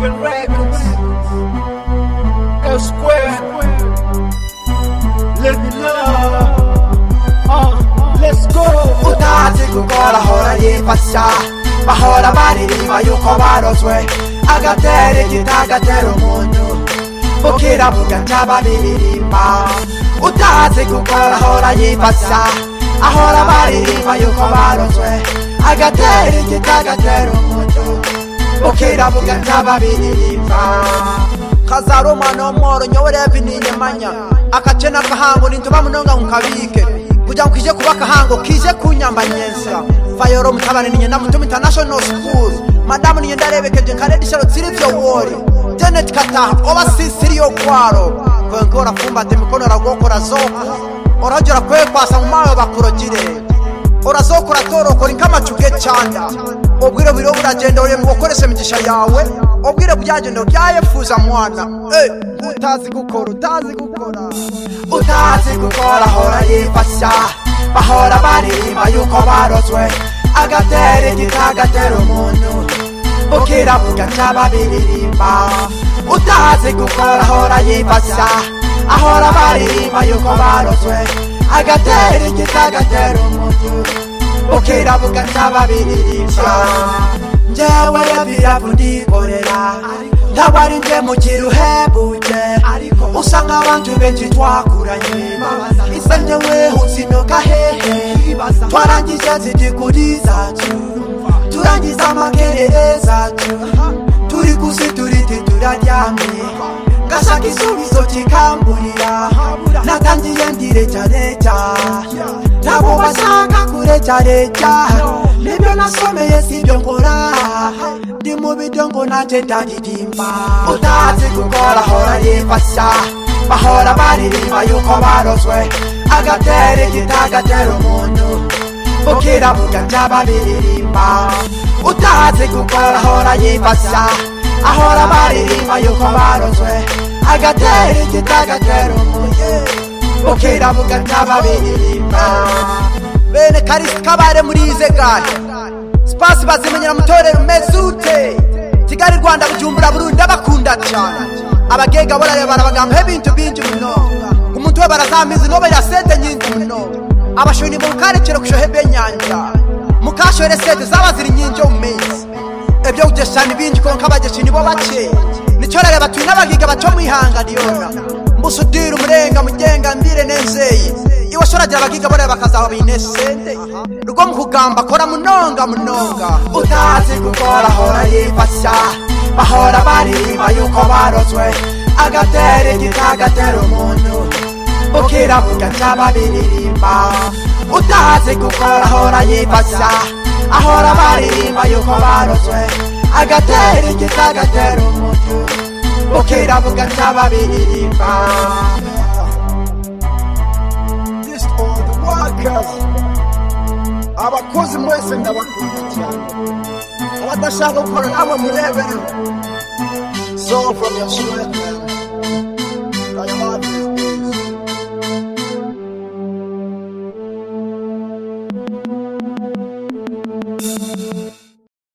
Seven Records. L Square. Let me love. Uh, let's go. utazi gukora ahora yifasha bahora baririmba yuko barozwe agatera igita agatera umuntu bukiravuga cy'ababiririmba utazi gukora ahora yifasha ahora baririmba yuko barozwe agatera igita agatera umuntu bukiravuga cy'ababiririmba kazari umwana w'umworo nyowerevi ninyemanya akace n'akahango nintuba munonga nkukabike kugira ngo kije kuba akahango kije kunyamba nyensa fayoro mutabane ninye na mutum international school madamu ninye ndarebekeje nkaredi sharo tsirivyo wori janet kataha oba sisiriyo kwaro kwenke orafumbate mikono ragokora zoko orajora kwekwasa mu mawe bakurogire urazokora torokora inkamacuge canda ubwire buriho buragenda uri mu gukoresha imigisha yawe ubwire bwagenda byayefuza mwana Eh, utazi gukora utazi gukora utazi gukora ahora yifasha bahora baririmba yuko barozwe agatera igita agatera umuntu bukiravuga cy'ababiririmba utazi gukora ahora yifasha ahora baririmba yuko barozwe agatera igita agatera umuntu bukiravuga cy'ababiririmba njyewe yabiravu ndikorera ndabari nje mu kiruhebuje usanga abantu benshi twakuranye isa njyewe usinoka hehe twarangije zigikuri zacu turangiza amakerere zacu turi kusi turiti turaryamye ngashaka isubizo kikamburira natangiye ndirecareca ntabwo bashaka kurecareca nibyo nasomeye sibyo nkora ndi mu bidyo ngo nanjye ndaririmba utazi gukora ahora yifasha bahora baririmba yuko barozwe agatera igita agatera umuntu bukiravuga cy'ababiririmba utazi gukora ahora yifasha ahora baririmba yuko barozwe agatera igita agatera umuntu bukiravuga cy'ababiririmba bene karisi kabare muri ize gare sipasi bazimenyera mutorero umeze ute kigali rwanda bujumbura burundi abakunda cyane abagega borareba barabagamba hebintu binji muno umuntu we barazamizi nobe yasete nyinji muno abashoni mu karekero kushohe benyanja mukashore sete zaba ziri nyinji mu mezi ebyo kugeshana ibinji konka abageshi nibo bake nicyo rareba turi n'abagiga baco mwihanganiyona musudira umurenga mugenga mbire nezeye iwe shoragira abagiga bore bakazaba binesende rugo mu kugamba kora munonga munonga utazi gukora ahora yifasha bahora baririmba yuko barozwe agatera igita agatera umuntu bukiravuga cy'ababiririmba utazi gukora ahora yifasha ahora baririmba yuko barozwe agatera igita agatera umuntu bukiravuga cy'ababiririmba This all the workers. Abakozi mwese ndabakunda cyane. Abadashaka gukora namwe murebere. So from your sweat.